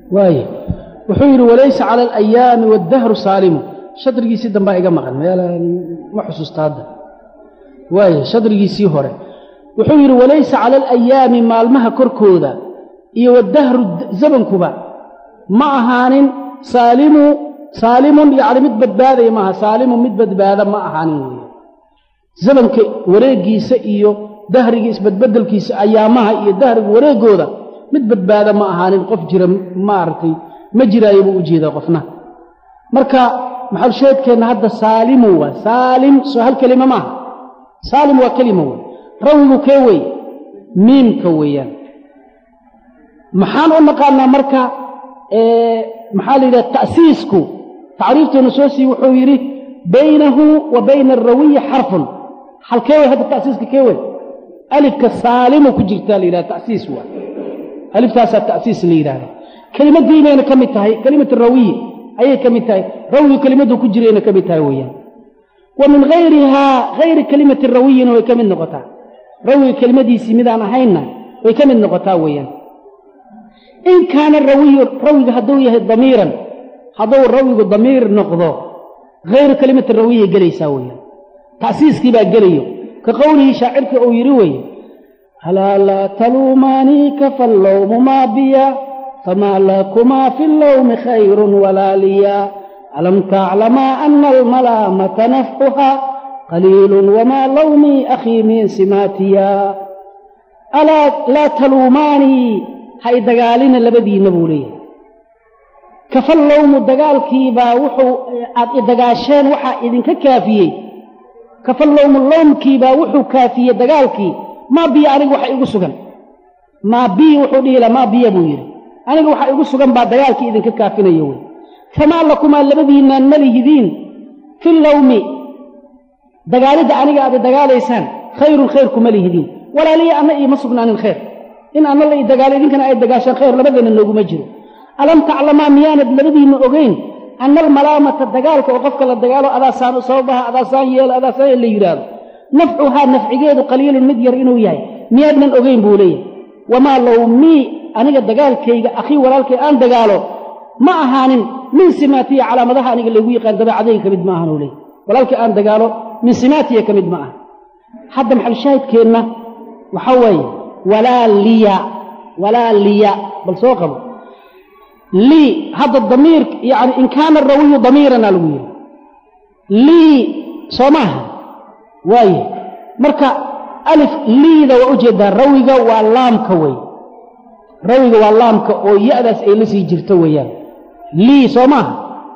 waaye wuxuu yidhi walaysa cala alayaami waddahru saalimu shadrigiisii dambaa iga maqan meelaan ma xusuusta hadda waaye shadrigiisii hore wuxuu yidhi walaysa cala alayaami maalmaha korkooda iyo waddahru zamankuba ma ahaanin saalimu saalimun yacni mid badbaadaya maaha saalimun mid badbaada ma ahaanin weeye zamanka wareeggiisa iyo dahriga isbadbedelkiisa ayaamaha iyo dahriga wareegooda mid badbaada ma ahaanin qof jira maaragtay ma jiraayo buu u jeedaa qofna marka maxalsheedkeenna hadda saalimu waa saalim soo hal kelima maaha saalim waa kelima wey rawigu kee wey miimka weeyaan maxaan u naqaanaa marka maxaa la yidhaha ta'siisku tacriifteenu soo sii wuxuu yidhi baynahu wa bayna alrawiyi xarfun halkee wey hadda ta'siiska kee wey alifka saalimu ku jirtaa la yidhahda ta'siis waa aliftaasaa ta'siis la yidhahda kelimadiinayna ka mid tahay kelimatu rawiyi ayay ka mid tahay rawigu kelimaddu ku jirayna ka mid tahay weeyaan wa min hayrihaa hayri kelimati rawiyina way ka mid noqotaa rawiga kelimadiisii midaan ahaynna way ka mid noqotaa weeyaan in kaana rawiyu rawiga hadduu yahay damiiran hadduu rawigu damiir noqdo hayru kelimati rawiyay gelaysaa weeyaan ta'siiskii baa gelayo ka qowlihii shaacirka uu yidhi weeye alaa laa taluumaanii kafallowmu maa biya famaa lakumaa fi allowmi khayrun walaa liya alam taclamaa ana almalaamata nafxuha qaliilun wamaa lowmii akhii min simaatiya alaa laa taluumaanii ha i dagaalina labadiinna buu leeyahay kafallowmu dagaalkiibaa wuxuu aad i dagaasheen waxaa idinka kaafiyey kafallowmu lowmkiibaa wuxuu kaafiyey dagaalkii maa biya aniga waxa igu sugan maa biya wuxuu dhihi laha maa biya buu yidhi aniga waxa igu sugan baa dagaalkii idinka kaafinayo wey famaa lakumaa labadiinnaan ma lihidiin fi lowmi dagaalidda aniga aad i dagaalaysaan khayrun khayr kuma lihidiin walaaliya anna iima sugnaanin khayr in anna la i dagaalo idinkana ay dagaashaan khayr labadeenna nooguma jiro alam taclamaa miyaanad labadiinna ogeyn anna almalaamata dagaalka oo qofka la dagaalo adaasaan u sababaha adaasaan yeelo adaasaan la yidhaahdo nafcuhaa nafcigeedu qaliilun mid yar inuu yahay miyaadnan ogeyn buu leeyahay wamaa lowmii aniga dagaalkayga akhii walaalkay aan dagaalo ma ahaanin min simaatiya calaamadaha aniga laygu yaqaan dabeecadayga ka mid ma ahan uu leeyahy walaalkay aan dagaalo min simaatiya ka mid ma aha hadda maxalshaahidkeenna waxaa weeye walaa liya walaa liya bal soo qabo lii hadda damiir yani in kaana rawiyu damiirana lagu yidhi lii soo maaha waaye marka alif liida waa ujeedaa rawiga waa laamka wey rawiga waa laamka oo ya-daas ay la sii jirto weeyaan lii soo maaha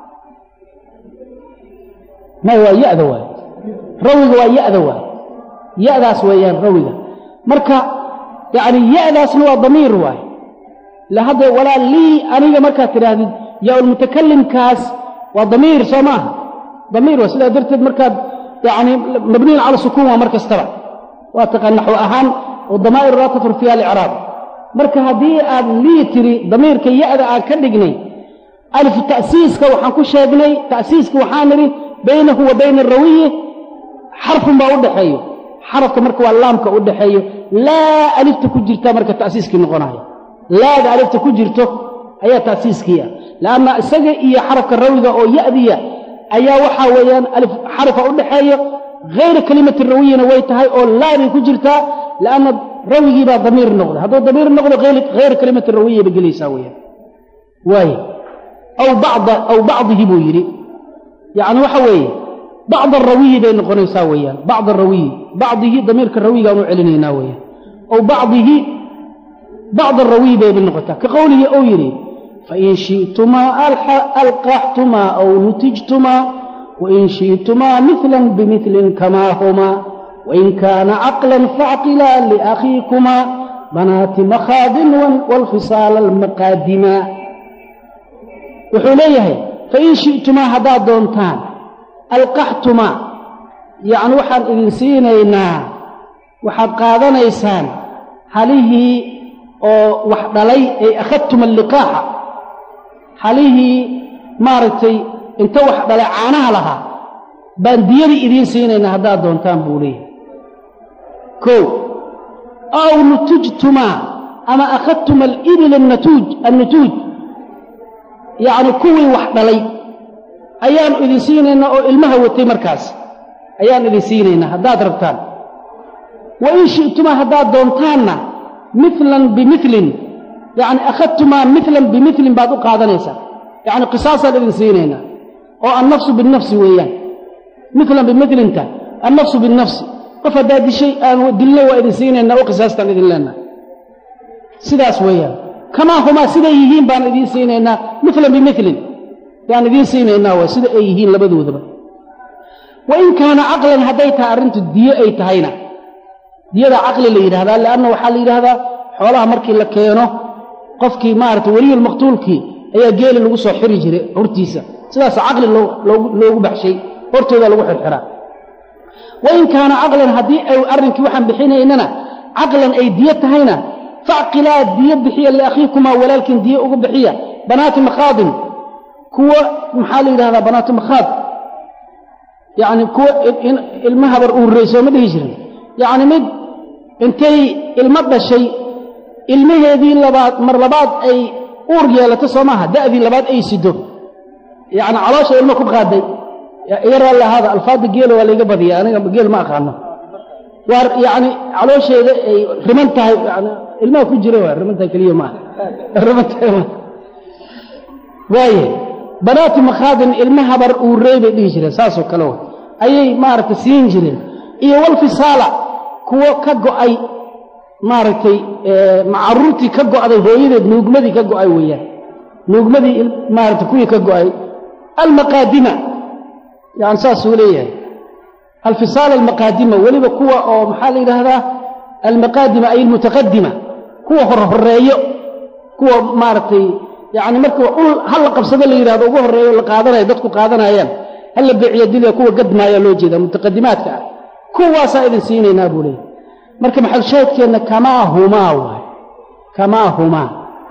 may waa ya-da waay rawiga waa ya-da waay ya-daas weeyaan rawiga marka yacni ya-daasna waa damiir waay la hadda walaa lii aniga markaad tidhaahdid yaa-ulmutakalimkaas waa damiir soo maaha damiir waa sidaa darteed markaad yacni mabniyin cala sukuun waa mar kastaba waa taqaan naxwo ahaan oo damaa'ir laa tadhur fiiha alicraab marka haddii aad lii tiri damiirka ya-da aan ka dhignay alif ta'siiska waxaan ku sheegnay ta'siiska waxaan nidhi baynahu wa bayna arawiyi xarfun baa u dhaxeeyo xarafka marka waa laamka u dhaxeeyo laa alifta ku jirta marka ta'siiskii noqonayo laada alifta ku jirto ayaa ta'siiskii ah leanna isaga iyo xarafka rawiga oo ya'diya ayaa waxaa weeyaan alif xarafa u dhaxeeyo hayra kelimati rawiyina way tahay oo laaday ku jirtaa leanna rawigii baa damiir noqda hadduu damiir noqdo hayra kelimati rawiya bay gelaysaa weyaan waay aw bacda aw bacdihi buu yidhi yacni waxa weeye bacd arawiyi bay noqonaysaa weeyaan bacd arawiyi bacdihi damiirka rawigaan u celinaynaa weeyaan aw bacdihi bacd arawiyi bay noqotaa ka qowlihi ou yidhi fain shi'tumaa alqaxtumaa aw nutijtumaa wain shi'tumaa milan bimilin kamaa humaa wain kaana caqlan faacqilaa liakhiikumaa banaati makhaadin waalfisaala almaqaadima wuxuu leeyahay fain shi'tumaa haddaad doontaan alqaxtumaa yacni waxaan idin siinaynaa waxaad qaadanaysaan halihii oo wax dhalay ay akhadtum alliqaaxa halihii maaragtay inta wax dhalay caanaha lahaa baan diyadii idiin siinaynaa haddaad doontaan buu leeyahay kow aw nutujtumaa ama akhadtum alibila annatuuj annutuuj yacni kuwii wax dhalay ayaanu idin siinaynaa oo ilmaha watay markaas ayaan idin siinaynaa haddaad rabtaan wa in shi'tumaa haddaad doontaanna milan bimilin yacni akhadtumaa milan bimilin baad u qaadanaysaa yacni qisaasaan idin siinaynaa oo annafsu binnafsi weeyaan milan bimilinta annafsu binnafsi qof haddaad dishay aan dilna waa idin siinaynaa oo qisaastaan idin leenaha sidaas weeyaan kamaa humaa siday yihiin baan idiin siinaynaa milan bimilin yaan idiin siinaynaa waa sida ay yihiin labadoodaba wa in kaana caqlan hadday tahay arrintu diyo ay tahayna diyada caqli la yidhahdaa leanna waxaa la yidhaahdaa xoolaha markii la keeno qofkii maarata weliyulmaqtuulkii ayaa geeli lagu soo xiri jiray hortiisa sidaas caqli loogu baxshay hortooda lagu xirxiraa wa in kaana caqlan haddii ay arrinkii waxaan bixinaynana caqlan ay diyo tahayna facqilaa diyo bixiya liakhiikumaa walaalkiin diyo ugu bixiya banaati makhaadin kuwa maxaa la yidhahdaa banaatu makhaad yacni kuwa ilma habar uurrayso ma dhihi jirin yacni mid intay ilmo dhashay ilmaheedii labaad mar labaad ay uur yeelato soo maaha da'dii labaad ay sido yacni caloosha ilmo ku qaaday iga raalli ahaada alfaadda geela waa layga badiya aniga geel ma aqaano waa yacni caloosheeda ay riman tahay yani ilmaha ku jira waa rimantahay keliya maaha rimantahay maaha waaye banaati makhaadin ilma habar uurrey bay dhihi jireen saasoo kale wa ayay maaragtay siin jireen iyo walfisaala kuwo ka go'ay maaragtay macaruurtii ka go'day hooyadeed nuugmadii ka go'ay weeyaan nuugmadii maaragtay kuwii ka go'ay almaqaadima yani saasuu leeyahay alfisaal almaqaadima weliba kuwa oo maxaa la yidhaahdaa almaqaadima ay almutaqadima kuwa horhoreeyo kuwa maaragtay yacni marka ul hal la qabsado la yidhahdo ugu horreeyo la qaadanayo dadku qaadanayaan hal la beeciyo dilya kuwa gadmaaya loo jeeda mutaqadimaadka ah kuwaasaa idin siinaynaa buu leeyahy marka maxalshaahidkeenna kamaa humaa waay kamaa humaa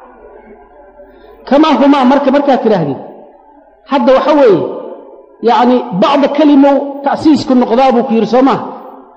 kamaa humaa marka markaad tidhaahdid hadda waxa weeye yacni bacda kelimow ta'siisku noqdaa buu ku yidhi soo maha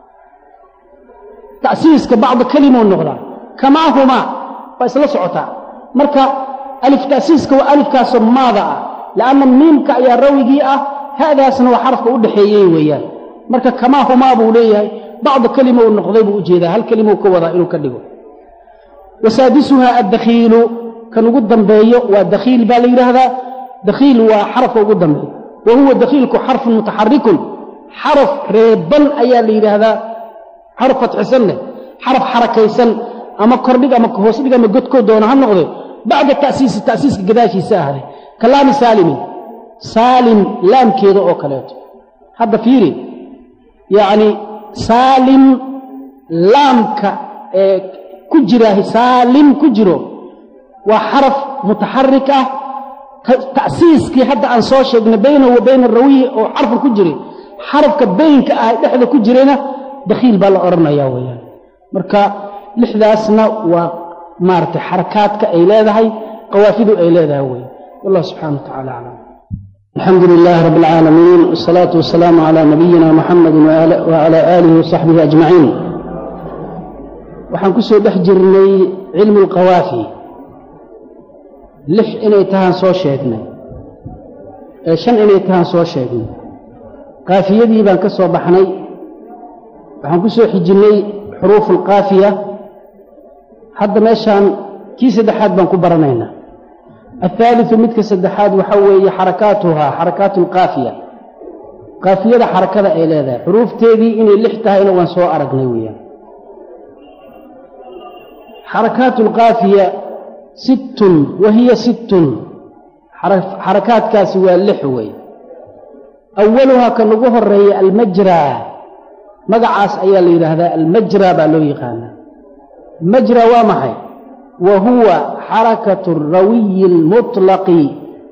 ta'siiska bacda kelimow noqdaa kamaa humaa waa isla socotaa marka alif ta'siiska waa alifkaasoo maada ah li'anna miimka ayaa rawigii ah ha'daasna waa xarafka u dhaxeeyey weeyaan marka kamaa humaa buu leeyahay bacda kelima uu noqday buu u jeedaa hal kelimou ka wadaa inuu ka dhigo wasaadisuhaa addakhiilu kan ugu dambeeyo waa dakhiil baa la yidhaahdaa dakhiil waa xarafka ugu dambeeyo wa huwa dakhiilku xarfun mutaxarikun xaraf reeban ayaa la yidhaahdaa xaraf fatxisan leh xaraf xarakaysan ama kordhig ama hoosdhig ama godkoo doona ha noqde bacda ta'siisi ta'siiska gadaashiisa ahday ka laami saalimin saalim laamkeeda oo kaleeto hadda fiiri yacni saalim laamka ee ku jira saalim ku jiro waa xaraf mutaxarik ah ta'siiskii hadda aan soo sheegnay baynahu wa bayna arawiyi oo xarfan ku jiray xarafka baynka ah dhexda ku jirayna dakhiil baa la odhanayaa weeyaan marka lixdaasna waa maaragtay xarakaadka ay leedahay qawaafidu ay leedahay weeye wallah subxana wa tacala aclam الحمد لله رب العالمين والصلاة والسلام على نبينا محمد وعلى آله وصحبه أجمعين waxaan ku soo dhex jirnay cilmu alqawaafi lix inay tahaan soo sheegnay ee shan inay tahaan soo sheegnay qaafiyadii baan ka soo baxnay waxaan ku soo xijinnay xuruufu alqaafiya hadda meeshaan kii saddexaad baan ku baranaynaa الثالث midka saddexaad waxa weeye xarakaatuhaa xarakaatu alqaafiya qaafiyada xarakada ay leedahay xuruufteedii inay lix tahayna waan soo aragnay weeyaan xarakaatu alqaafiya sittun wa hiya sittun xarakaadkaasi waa lix wey awaluhaa kan ugu horeeya almajraa magacaas ayaa la yidhaahdaa almajraa baa loo yaqaanaa majra waa maxay wa huwa xarakatu rawiyi almuطlaqi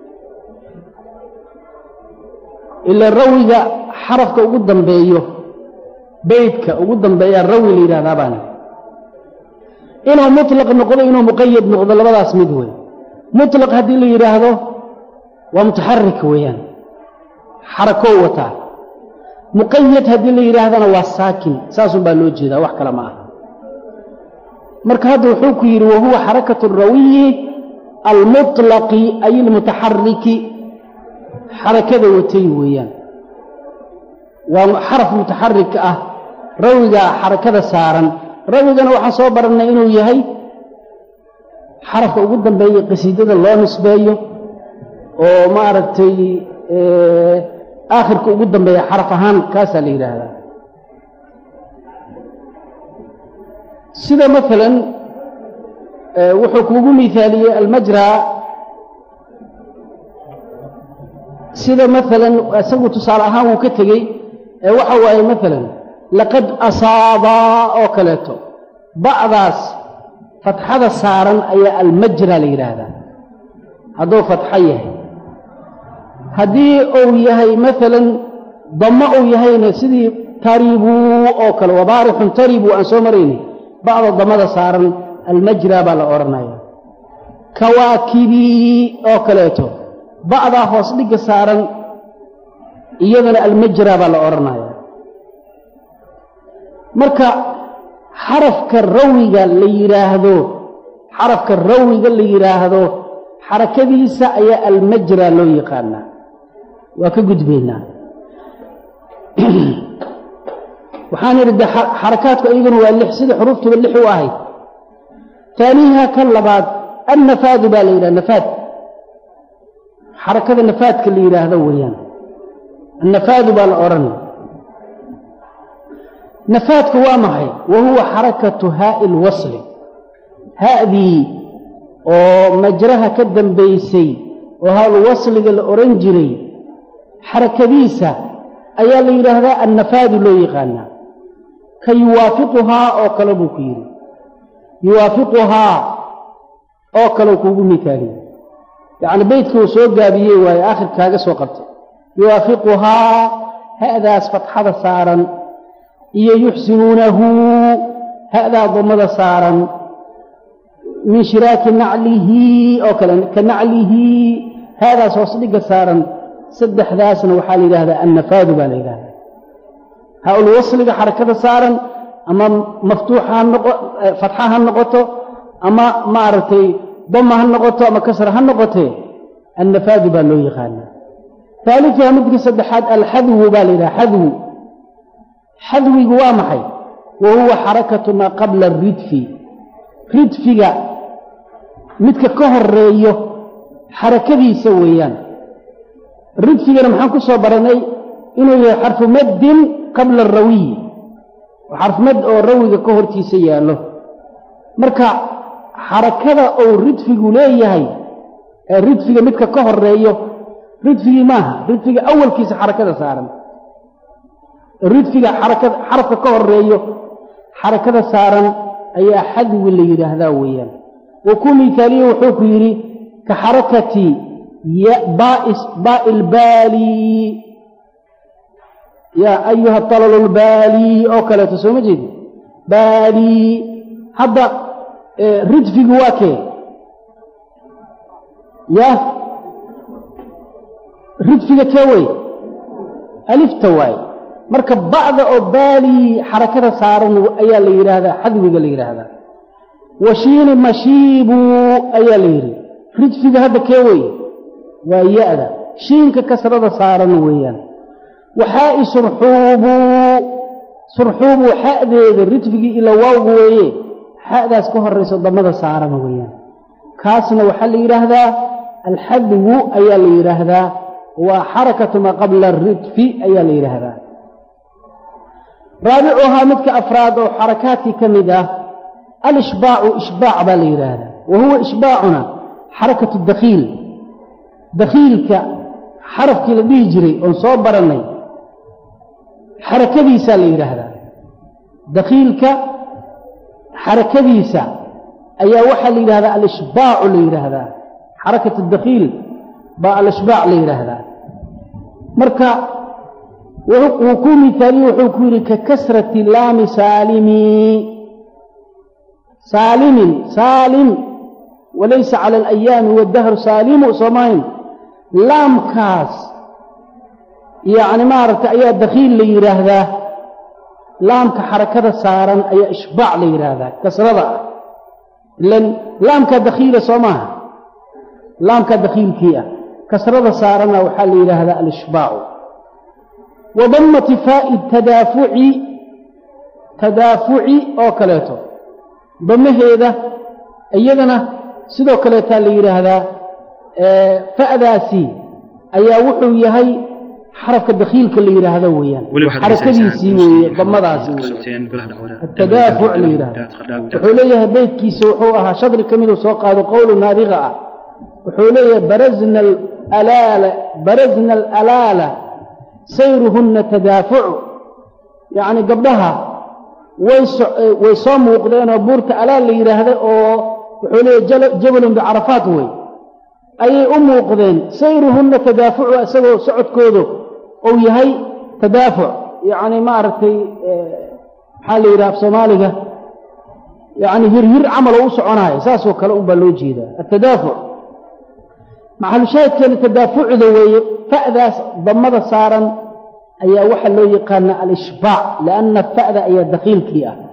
ila rawiga xarafka ugu dambeeyo beydka ugu dambeeyaa rawi la yidhahdaa baana inuu muطlaq noqdo inuu muqayad noqdo labadaas mid wey muطlaq haddii la yidhaahdo waa mutaxarik weeyaan xarakoo wataa muqayad haddii la yidhaahdana waa saakin saasun baa loo jeedaa wax kale ma aha marka hadda wuxuu ku yidhi wahuwa xarakatu rawiyi almuطlaqi ay ilmutaxariki xarakada watay weeyaan waa xaraf mutaxarik ah rawiga xarakada saaran rawigana waxaan soo barannay inuu yahay xarafka ugu dambeeya qasiidada loo nisbeeyo oo maaragtay aakhirka ugu dambeeya xaraf ahaan kaasaa la yidhaahdaa sida maalan wuxuu kuugu miaaliyey almajra sida maalan isagu tusaale ahaan wuu ka tegey ee waxa waaye maalan laqad asaabaa oo kaleeto ba'daas fatxada saaran ayaa almajra la yidhaahdaa hadduu fatxo yahay haddii uu yahay maalan dammo uu yahayna sidii taribuu oo kale wabaarixun taribuu aan soo maraynay ba'da dammada saaran almajra baa la odhanaya kawaakibii oo kaleeto ba'daa hoos dhigga saaran iyadana almajra baa la odhanaya marka xarafka rawiga la yidhaahdo xarafka rawiga la yidhaahdo xarakadiisa ayaa almajra loo yaqaanaa waa ka gudbaynaa waxaan idhi de xarakaadku iyaguna waa lix sida xuruuftuba lix u ahayd taaniiha ka labaad annafaadu baa la yidhaha nafaad xarakada nafaadka la yidhaahdo weeyaan annafaadu baa la odhanaya nafaadku waa maxay wa huwa xarakatu haa'i lwasli ha'dii oo majraha ka dambaysay oo haalwasliga la odhan jiray xarakadiisa ayaa la yidhaahdaa annafaadu loo yaqaanaa ka yuwaafiquhaa oo kale buu ku yidhi yuwaafiquhaa oo kale kuugu mitaaliye yacni beydka uu soo gaabiyey waaye aakhirka kaaga soo qabtay yuwaafiquhaa ha'daas fatxada saaran iyo yuxsinuunahu ha'daa dammada saaran min shiraaki naclihi oo kale ka naclihi ha'daas hoos dhigga saaran saddexdaasna waxaa la yidhahdaa annafaadu baa la yidhahdaa haa-ul wasliga xarakada saaran ama maftuuxa ha noqo fatxa ha noqoto ama maaragtay dama ha noqoto ama kasra ha noqotee annafaadu baa loo yaqaanaa haalifiha midka saddexaad alxadwu baa la yidhaha xadwu xadwigu waa maxay wa huwa xarakatu maa qabla aridfi ridfiga midka ka horeeyo xarakadiisa weeyaan ridfigana maxaan ku soo baranay inuu yahay xarfu maddin qabla arawiyi xarfu mad oo rawiga ka hortiisa yaallo marka xarakada uu ridfigu leeyahay ee ridfiga midka ka horeeyo ridfigii maaha ridfiga awalkiisa xarakada saaran ridfiga xarakada xarafka ka horeeyo xarakada saaran ayaa xadwi la yidhaahdaa weeyaan wa ku mihaaliye wuxuu ku yidhi ka xarakati baai lbaali yaa ayuha talalu lbaali oo kaleeto soo ma jeedi baali hadda ridfigu waa kee ya ridfiga kee wey alifta waay marka ba'da oo baali xarakada saaran ayaa la yidhaahdaa xadwiga la yidhaahdaa washiini mashiibu ayaa la yidhi ridfiga hadda kee wey waa ya-da shiinka kasrada saaran weeyaan waxaa'i surxuubu surxuubu xa'deeda ridfigii ila waawgu weeye xa'daas ka horayso damada saaran weeyaan kaasna waxaa la yidhaahdaa alxadwu ayaa la yidhaahdaa waa xarakatu maa qabla aridfi ayaa la yidhaahdaa raabicuhaa midka afraad oo xarakaadkii ka mid ah alishbaacu ishbaac baa la yidhaahdaa wa huwa ishbaacuna xarakatu dakhiil dakhiilka xarafkii la dhihi jiray oon soo barannay xarakadiisaa la yidhaahdaa dakhiilka xarakadiisa ayaa waxaa la yidhahdaa alishbaacu la yidhaahdaa xarakat dakhiil baa alishbaac la yidhaahdaa marka wuu ku mihaaliye wuxuu ku yidhi ka kasrati laami saalimi saalimin saalim walaysa cala alayaami waddahru saalimu soomahayn laamkaas yacni maaragtay ayaa dakhiil la yidhaahdaa laamka xarakada saaran ayaa ishbaac la yidhaahdaa kasrada ah ilan laamkaa dakhiila soo maaha laamka dakhiilkii ah kasrada saarana waxaa la yidhaahdaa alishbaacu wa dammati faa'i tadaafuci tadaafuci oo kaleeto damaheeda iyadana sidoo kaleetaa la yidhaahdaa fa'daasi ayaa wuxuu yahay xarafka dakhiilka la yidhaahdo weeyaan xarakadiisii weeye damadaasi atadaafuc la yidhahdo wuxuu leeyahay beydkiisa wuxuu ahaa shadri ka miduu soo qaado qowlu naadiqa ah wuxuu leeyahay barazna alaala barazna alalaala sayruhunna tadaafucu yacni gabdhaha way way soo muuqdeenoo buurta alaal la yidhaahda oo wuxuu leeyahay jabalun bicarafaat wey ayay u muuqdeen sayruhunna tadaafucu isagoo socodkoodu uu yahay tadaafuc yacni maaragtay maxaa la yidhaha af soomaaliga yacni hirhir camal oo u soconaayo saasoo kale unbaa loo jeedaa atadaafuc maxalushaahidkeena tadaafucda weeye fa'daas damada saaran ayaa waxaa loo yaqaana alishbaac lianna fa'da ayaa dakhiilkii ah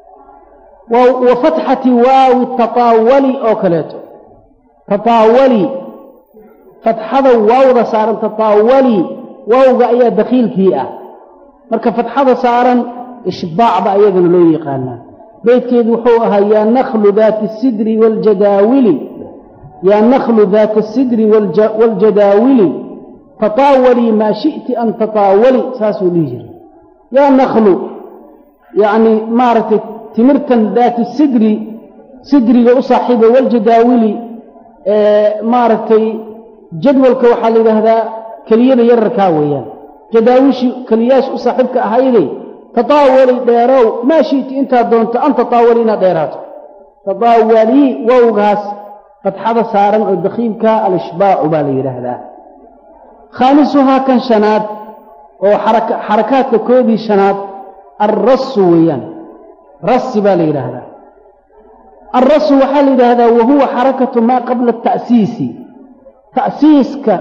wa fatxati waawi tataawali oo kaleeto tataawali fatxada waawda saaran tataawali waawga ayaa dakhiilkii ah marka fatxada saaran ishbaac ba ayagana loo yaqaanaa beydkeedu wuxuu ahaa yaa nakhlu daati asidri waljadaawili yaa nakhlu daata asidri waljadaawili tataawalii maa shi'ti an tataawali saasuu dhihi jiray yaa nakhlu yacni maaragtay timirtan daati sidri sidriga u saaxiiba waljadaawili maaragtay jadwalka waxaa la yidhaahdaa keliyada yararkaa weeyaan jadaawishi keliyaasha u saaxiibka ahayday tataawali dheerow maa shi'ti intaad doonto an tataawali inaad dheeraato tataawalii wowgaas fatxada saaran oo dakhiilka alishbaacu baa la yidhaahdaa khaamisuhaa kan shanaad oo xarakaadka koodii shanaad alrasu weeyaan rasi baa la yidhaahdaa alrasu waxaa la yidhaahdaa wahuwa xarakatu maa qabla ata'siisi ta'siiska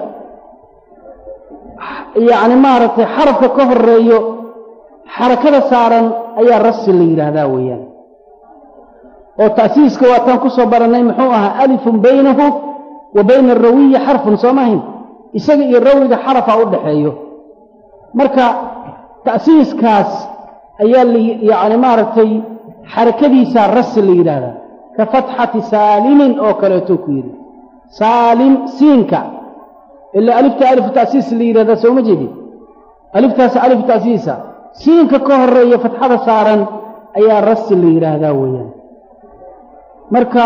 yacni maaragtay xarafka ka horeeyo xarakada saaran ayaa rasi la yidhaahdaa weeyaan oo ta'siiska waataan ku soo barannay muxuu ahaa alifun baynahu wa bayna arawiyi xarfun soo maahin isaga iyo rawiga xarafa u dhaxeeyo marka ta'siiskaas ayaa yacni maaragtay xarakadiisaa rasi la yidhaahdaa ka fatxati saalimin oo kaleeto ku yidhi saalim siinka ilaa alifta alifu ta'siis la yidhahdaa sooma jeedin aliftaas alifu ta'siisa siinka ka horeeya fatxada saaran ayaa rasi la yidhaahdaa weeyaan marka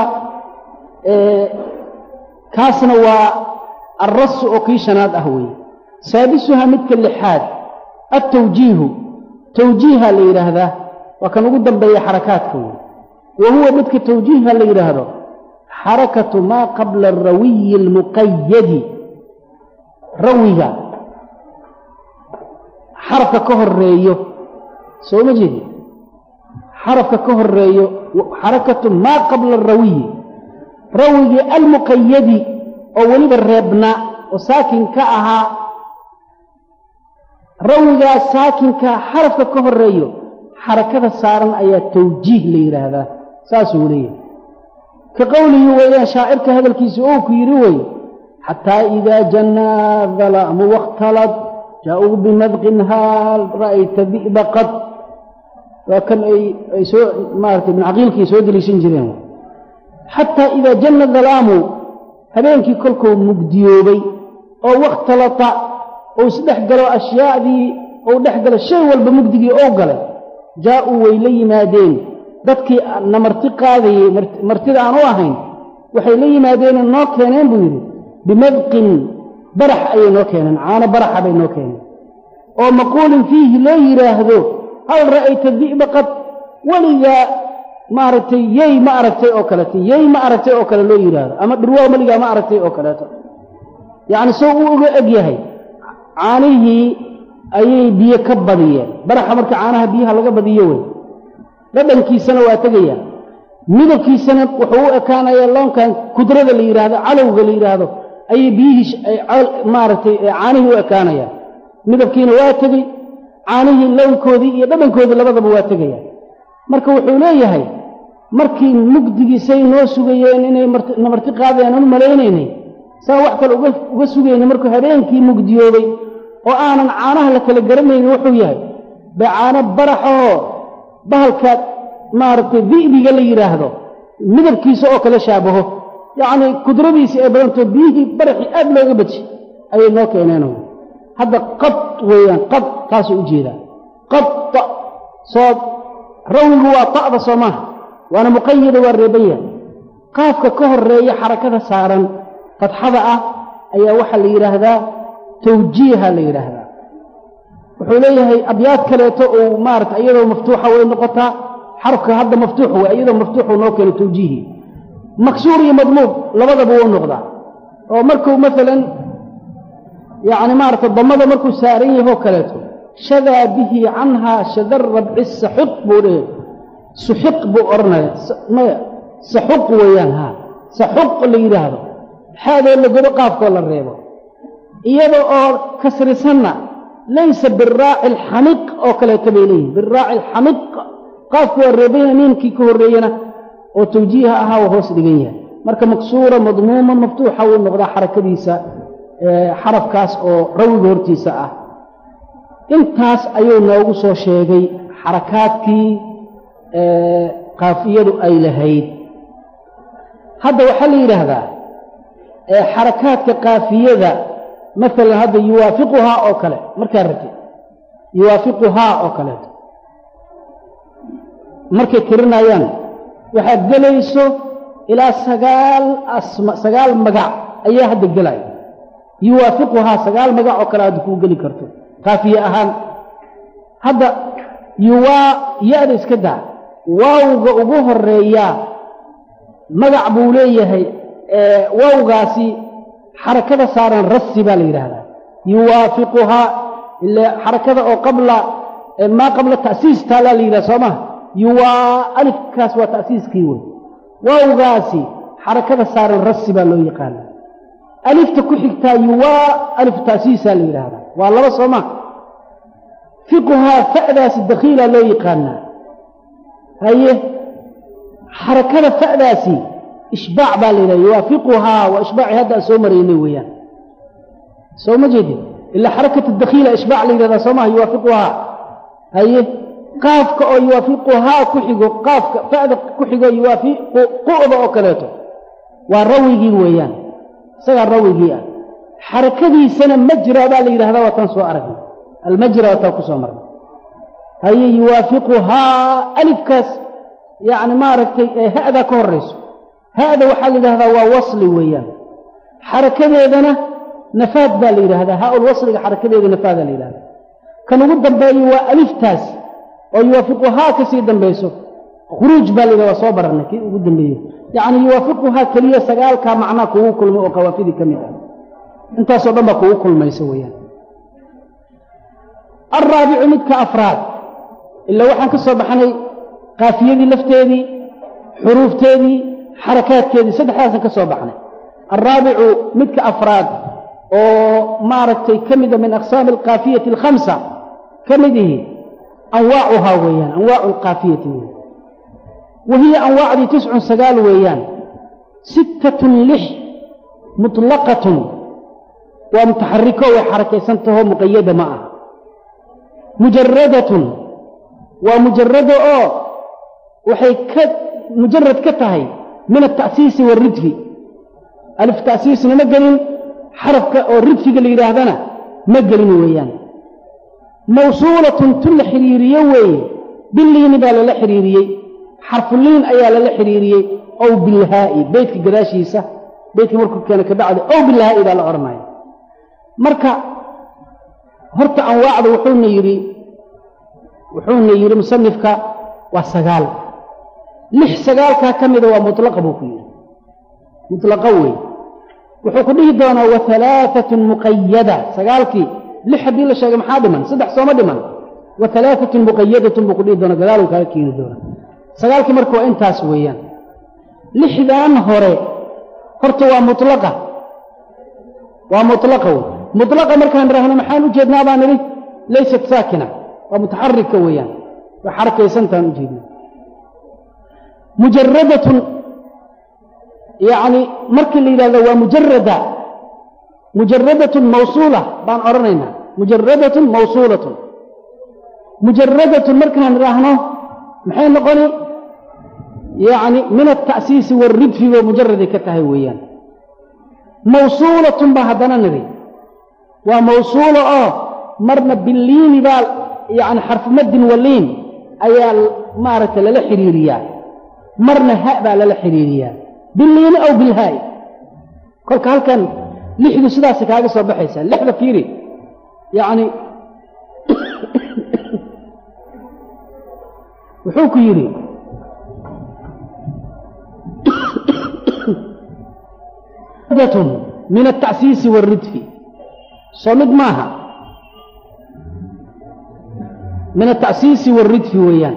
kaasna waa alrasu oo kii shanaad ah weeye saadisuha midka lixaad altawjiihu tawjiiha la yidhaahdaa waa kan ugu dambeeya xarakaadka wey wa huwa midka tawjiiha la yidhaahdo xarakatu maa qabla arawiyi almuqayadi rawiga xarafka ka horeeyo soo ma jeedi xarafka ka horeeyo xarakatu maa qabla arawiyi rawigii almuqayadi oo weliba reebnaa oo saakin ka ahaa rawigaa saakinka xarafka ka horeeyo xarakada saaran ayaa tawjiih la yidhaahdaa saasuu leeyahay ka qowlihi weeyaan shaacirka hadalkiisa ou ku yidhi wey xataa idaa jannaa dalaamu wakhtalad jaa-uu bimadqin haal ra'ayta di'ba qad waa kan ay ay soo maaratay ibn caqiilkii soo deliishan jireen xataa idaa janna dalaamu habeenkii kolkuu mugdiyoobay oo wakhtalata ou isdhex galo ashyaadii ou dhex galo shay walba mugdigii ou galay jaa-uu way la yimaadeen dadkii na marti qaadayey martida aan u ahayn waxay la yimaadeenoo noo keeneen buu yidhi bimadqin barax ayay noo keeneen caano baraxa bay noo keeneen oo maquulin fiihi loo yidhaahdo hal ra'ayta di'ba qad weligaa maaragtay yey ma aragtay oo kaleeto yey ma aragtay oo kale loo yidhaahdo ama dhurwaa meligaa ma aragtay oo kaleeto yacni soo uu uga eg yahay caanihii ayay biyo ka badiyeen baraxa marka caanaha biyaha laga badiyo wey dhadhankiisana waa tegayaa midabkiisana wuxuu u ekaanayaa loonkan kudrada la yidhaahdo calowga la yidhaahdo ayay biyihii maaragtay caanihii u ekaanayaan midabkiina waa tegey caanihii lownkoodii iyo dhadhankoodii labadaba waa tegaya marka wuxuu leeyahay markii mugdigiisay noo sugayeen inay na marti qaadayaan u malaynaynay saa wax kale uga sugayna markuu habeenkii mugdiyoobay oo aanan caanaha la kala garanaynin wuxuu yahay bay caano baraxoo bahalka maaragtay di'biga la yidhaahdo midabkiisa oo kale shaabaho yacnii kudradiisii ay badantoo biyihii baraxii aad looga baji ayay noo keeneen hadda qad weeyaan qad taasuu u jeedaa qad soo rawigu waa ta'da soo maaha waana muqayada waa reeban yahay qaafka ka horeeya xarakada saaran fadxada ah ayaa waxaa la yidhaahdaa tawjiiha la yidhaahdaa wuxuu leeyahay abyaad kaleeto uu maarata iyadoo maftuuxa way noqotaa xarafka hadda maftuux wey iyadoo maftuuxuu noo keeno tawjiihi maksuur iyo madmuub labadaba wuu noqdaa oo markuu maalan yacni maarata damada markuu saaran yahoo kaleeto shadaa bihi canhaa shadar rabci saxuq buu dhe suxiq buu odhanaya maya saxuq weeyaan haa saxuq la yidhaahdo xaadoo la godo qaafkoo la reebo iyada oo kasrisanna laysa biraaci alxamiq oo kaleeto bay leeyihin biraaci alxamiq qaafku waa reebanya niinkii ka horreeyana oo tawjiiha ahaa waa hoos dhigan yahay marka maksuura madmuuma maftuuxa wuu noqdaa xarakadiisa xarafkaas oo rawiga hortiisa ah intaas ayuu noogu soo sheegay xarakaadkii qaafiyadu ay lahayd hadda waxaa la yidhaahdaa xarakaadka qaafiyada maalan hadda yuwaafiquhaa oo kale markaa rati yuwaafiquhaa oo kaleeto markay tirinayaan waxaad gelayso ilaa sagaal asma sagaal magac ayaa hadda gelaya yuwaafiquhaa sagaal magac oo kale hadda kuu geli karto qaafiye ahaan hadda yuwaa ya-da iska daa waawga ugu horeeyaa magac buu leeyahay waawgaasi xarakada saaran rasi baa la yidhaahdaa yuwaafiquhaa ile xarakada oo qabla maa qabla ta'siis taallaa la yidhahda soo maha yuwaa alifkaas waa ta'siiskii wey waawgaasi xarakada saaran rasi baa loo yaqaana alifta ku xigtaa yuwaa alif ta'siisaa la yidhaahdaa waa laba soo maha fiquhaa fa'daasi dakhiilaa loo yaqaanaa haye xarakada fa'daasi ishbaac baa la yidhaha yuwaafiquhaa waa ishbaaci hadda aan soo maraynay weeyaan soo ma jeedin ilaa xarakatu dakhiila ishbaac la yidhahdaa soo maha yuwaafiquhaa haye qaafka oo yuwaafiquhaa ku xigo qaafka fa'da ku xigo yuwaafiqu qu'da oo kaleeto waa rawigii weeyaan isagaa rawigii ah xarakadiisana majra baa la yidhahdaa waataan soo aragnay almajra waataan ku soo marnay haye yuwaafiquhaa alifkaas yacni maaragtay ha'daa ka horrayso ha'da waxaa la yidhahdaa waa wasli weeyaan xarakadeedana nafaad baa la yidhahdaa haa-ul wasliga xarakadeeda nafaadaa la yidhahdaa kan ugu dambeeyo waa aliftaas oo yuwaafiquhaa ka sii dambayso khuruuj baa la yidhahda waa soo bararnay kii ugu dambeeye yacni yuwaafiquhaa keliya sagaalkaa macnaa kugu kulmay oo qawaafidii ka mid ah intaasoo dhan baa kugu kulmaysa weeyaan alraabicu midka afraad ilaa waxaan ka soo baxnay qaafiyadii lafteedii xuruufteedii xarakaadkeedii saddexdaasaan ka soo baxnay alraabicu midka afraad oo maaragtay ka mida min aqsaami alkaafiyati alkhamsa ka mid ihi anwaacuhaa weeyaan anwaacu alkaafiyati weyan wa hiya anwaacdii tiscun sagaal weeyaan sittatun lix mutlaqatun waa mutaxariko way xarakaysantaho muqayada ma ah mujaradatun waa mujarado oo waxay ka mujarad ka tahay min alta'siisi waaridfi alif ta'siisna ma gelin xarafka oo ridfiga la yidhaahdana ma gelin weeyaan mawsuulatun tun la xidhiiriye weeye biliini baa lala xidhiiriyey xarfuliin ayaa lala xidhiiriyey ow bilhaa'i beytka gadaashiisa beytka markuu keena ka bacdi ow bilhaa'i baa la odhanaya marka horta anwaacda wuxuuna yidhi wuxuuna yidhi musanifka waa sagaal lix sagaalkaa ka mida waa mutlaqa buu ku yidhi mutlaqa wey wuxuu ku dhihi doonaa wa alaaatun muqayada sagaalkii lix haddii la sheegay maxaa dhiman saddex sooma dhiman wa alaaatun muqayadatun buu ku dhihi doonaa gadaaluu kaaga keeni doonaa sagaalkii marka waa intaas weeyaan lixdan hore horta waa mutlaqa waa mutlaqa wey mutlaqa markaan idhaahno maxaan u jeednaa baan nidhi laysat saakina waa mutaxarika weeyaan waa xarakaysantaan u jeedna mujaradatun yacni markii la yidhahdo waa mujarada mujaradatun mawsuula baan odhanaynaa mujaradatun mawsuulatun mujaradatun markaan idhaahno maxay noqoni yacni min alta'siisi waaridfi bay mujaraday ka tahay weeyaan mawsuulatun baa haddana nidhi waa mawsuulo oo marna biliini baa yacni xarfumaddin waliin ayaa maaragtay lala xidhiiriyaa marna ha baa lala xidhiiriyaa biliini aw bilhaa'i kolka halkan lixdu sidaasay kaaga soo baxaysaa lixda fiiri yacni wuxuu ku yidhi min altacsiisi waaridfi soo mid maaha min altacsiisi waaridfi weeyaan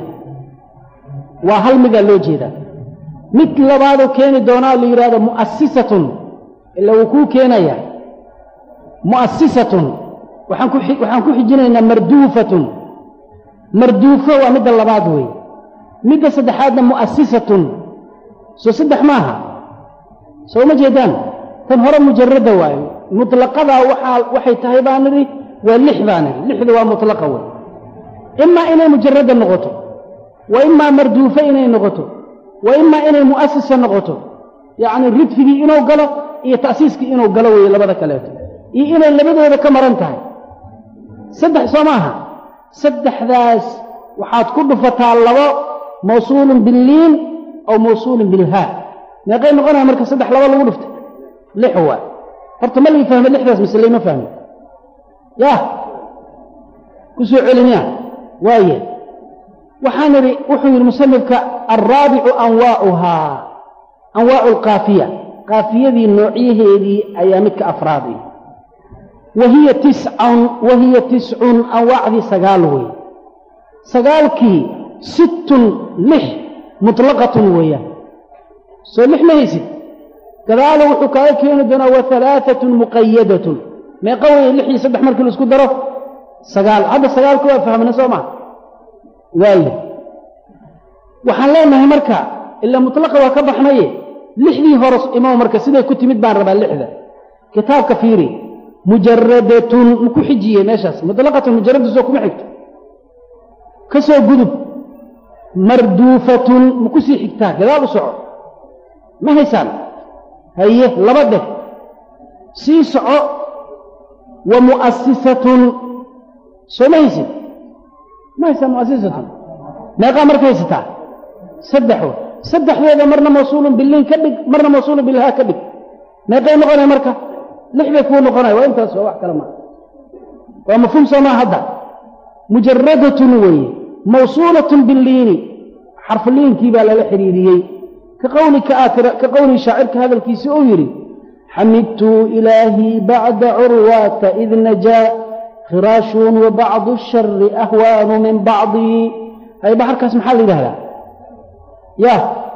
waa hal midaa loo jeedaa mid labaadoo keeni doonaa la yidhahdo mu'asisatun ila wuu kuu keenayaa mu'asisatun waxaan ku waxaan ku xijinaynaa marduufatun marduufo waa midda labaad weeye midda saddexaadna mu'asisatun soo saddex maaha soo ma jeedaan tan hore mujarada waayo mutlaqadaa waxaa waxay tahay baa nidhi waa lix baa nidhi lixda waa mutlaqa wey imaa inay mujarada noqoto wa imaa marduufo inay noqoto wa imaa inay mu'asisa noqoto yacni ridfigii inuu galo iyo ta'siiskii inuu galo weeye labada kaleeto iyo inay labadooda ka maran tahay saddex soo maaha saddexdaas waxaad ku dhufataa labo mawsuulun billiin aw mawsuulun bilhaa meeqay noqonaya marka saddex labo lagu dhuftay lix waa horta ma lii fahme lixdaas mise layma fahme yah ku soo celiniya waaye waxaan idhi wuxuu yidhi musanifka alraabicu anwaa'uhaa anwaa'u alkaafiya kaafiyadii noocyaheedii ayaa midka afraadi wahiya tiscun wahiya tiscun anwaacdii sagaal wey sagaalkii sittun lix mutlaqatun weeyaan soo lix ma haysid gadaalo wuxuu kaaga keeni doonaa wa halaaatun muqayadatun meeqa weeye lix iyo saddex markii la isku daro sagaal hadda sagaalka waa fahmna soo maa waayo waxaan leenahay marka ilaa mutlaqa waa ka baxnaye lixdii hore imow marka siday ku timid baan rabaa lixda kitaabka fiiri mujaradatun maku xijiyey meeshaas mutlaqatun mujaradatu soo kuma xigto ka soo gudub marduufatun maku sii xigtaa gadaal u soco ma haysaan haye laba dheh sii soco wa mu'asisatun soo ma haysid ma haysaan mu'asisatun meeqaa marka haysataa saddex w saddexdeeda marna mawsuulun biliin ka dhig marna mawsuulun bilhaa ka dhig meeqay noqonaya marka lix bay kuu noqonaya waa intaas waa wax kale maa waa mafhuum soomaa hadda mujaradatun weeye mawsuulatun biliini xarfuliinkii baa lala xidhiiriyey ka qowlika aatira ka qowlii shaacirka hadalkiisi uu yidhi xamidtu ilaahii bacda curwaata id najaa khiraashun wa bacdu ashari ahwaanu min bacdii hay baxarkaas maxaa la yidhahdaa ya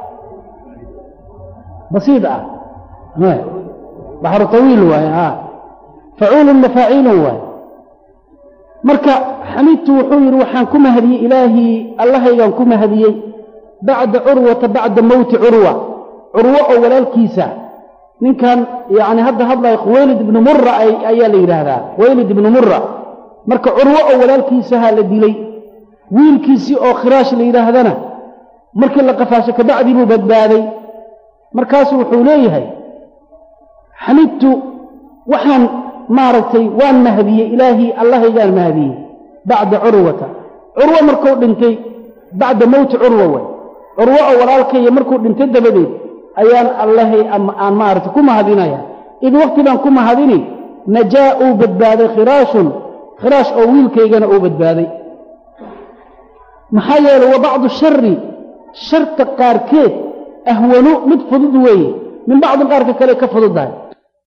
basiid ah baxru tawiil waaye a facuulun mafaaciilun waaye marka xamidtu wuxuu yidhi waxaan ku mahadiyey ilaahii allahaygaan ku mahadiyey bacda curwata bacda mowti curwa curwo oo walaalkiisa ninkan yani hadda hadlaya khuwaylid ibnu mura ayaa la yidhaahdaa khuwaylid ibnu mura marka curwo oo walaalkiisahaa la dilay wiilkiisii oo khiraash la yidhaahdana markii la qafaasho kabacdii buu badbaaday markaasu wuxuu leeyahay xamidtu waxaan maaragtay waan mahadiyey ilaahii allahaygaan mahadiyey bacda curwata curwo markuu dhintay bacda mowti curwa way curwo oo walaalkaya markuu dhintay dabadeed ayaan allahay aan maaragtay ku mahadinaya id waqti baan ku mahadini najaa uu badbaaday khiraashun khiraash oo wiilkaygana uu badbaaday maxaa yeelay wa bacdu shari sharta qaarkeed ahwanu mid fudud weeye min bacdin qaarka kale ka fududahay